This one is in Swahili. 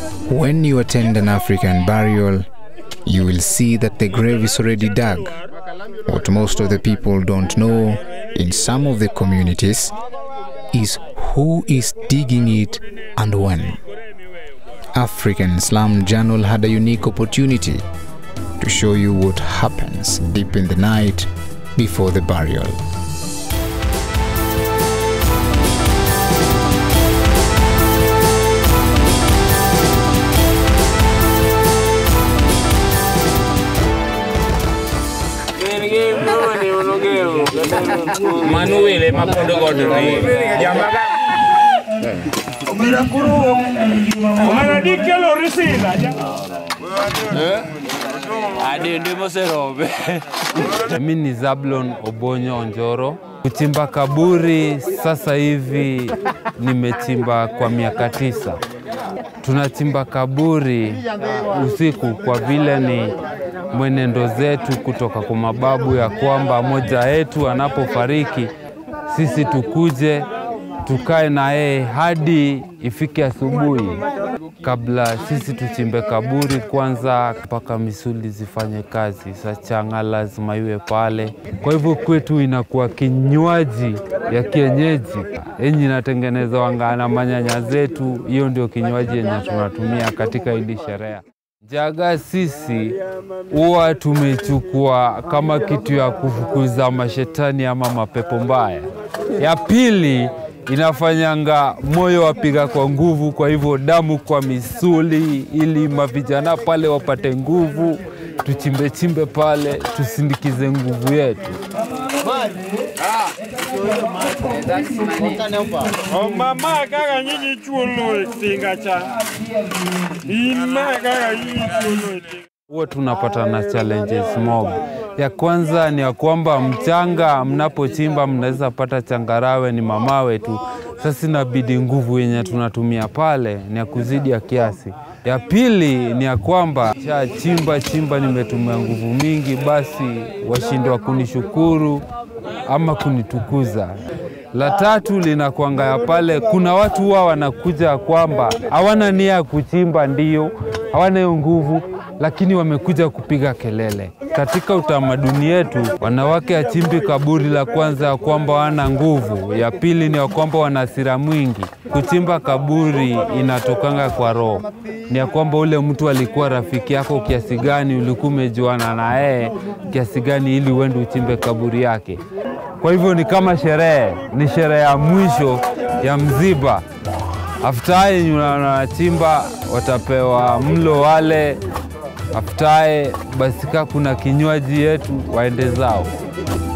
When you attend an African burial, you will see that the grave is already dug. What most of the people don't know in some of the communities is who is digging it and when. African Slum Journal had a unique opportunity to show you what happens deep in the night before the burial. Manuele mapondo godri. Yamaga. Anadikelo risila. Adende moserobe. Mimi ni Zablon Obonyo Onjoro. Kuchimba kaburi sasa hivi nimechimba kwa miaka tisa. Tunachimba kaburi usiku kwa vile ni mwenendo zetu kutoka kwa mababu ya kwamba moja yetu anapofariki sisi tukuje tukae na yeye hadi ifike asubuhi. Kabla sisi tuchimbe kaburi kwanza, mpaka misuli zifanye kazi. Sa changa lazima iwe pale. Kwa hivyo kwetu inakuwa kinywaji ya kienyeji yenye inatengenezwa na manyanya zetu. Hiyo ndio kinywaji yenye tunatumia katika hili sherehe. Jaga sisi huwa tumechukua kama kitu ya kufukuza mashetani ama mapepo mbaya. Ya pili inafanyanga moyo wapiga kwa nguvu, kwa hivyo damu kwa misuli, ili mavijana pale wapate nguvu, tuchimbe chimbe pale, tusindikize nguvu yetu. Mama kaka nyinyi chulo tinga cha. Ima kaka nyinyi chulo Huwa tunapata na challenges mob. Ya kwanza ni ya kwamba mchanga mnapochimba mnaweza pata changarawe ni mamawe tu. Sasa inabidi nguvu yenye tunatumia pale ni ya kuzidi ya kiasi. Ya pili ni ya kwamba cha chimba chimba, nimetumia nguvu mingi, basi washindwa kunishukuru ama kunitukuza. La tatu linakwanga ya pale, kuna watu huwa wanakuja kwamba hawana nia ya kuchimba, ndio hawana hiyo nguvu, lakini wamekuja kupiga kelele. Katika utamaduni yetu, wanawake achimbi kaburi la kwanza ya kwamba wana nguvu, ya pili ni ya kwamba wana hasira mwingi. Kuchimba kaburi inatokanga kwa roho, ni ya kwamba ule mtu alikuwa rafiki yako kiasi gani, ulikuwa umejuana na yeye kiasi gani, ili uende uchimbe kaburi yake. Kwa hivyo ni kama sherehe, ni sherehe ya mwisho ya mziba. Aftaye wanachimba watapewa mlo wale, aftaye basi kaa kuna kinywaji yetu waende zao.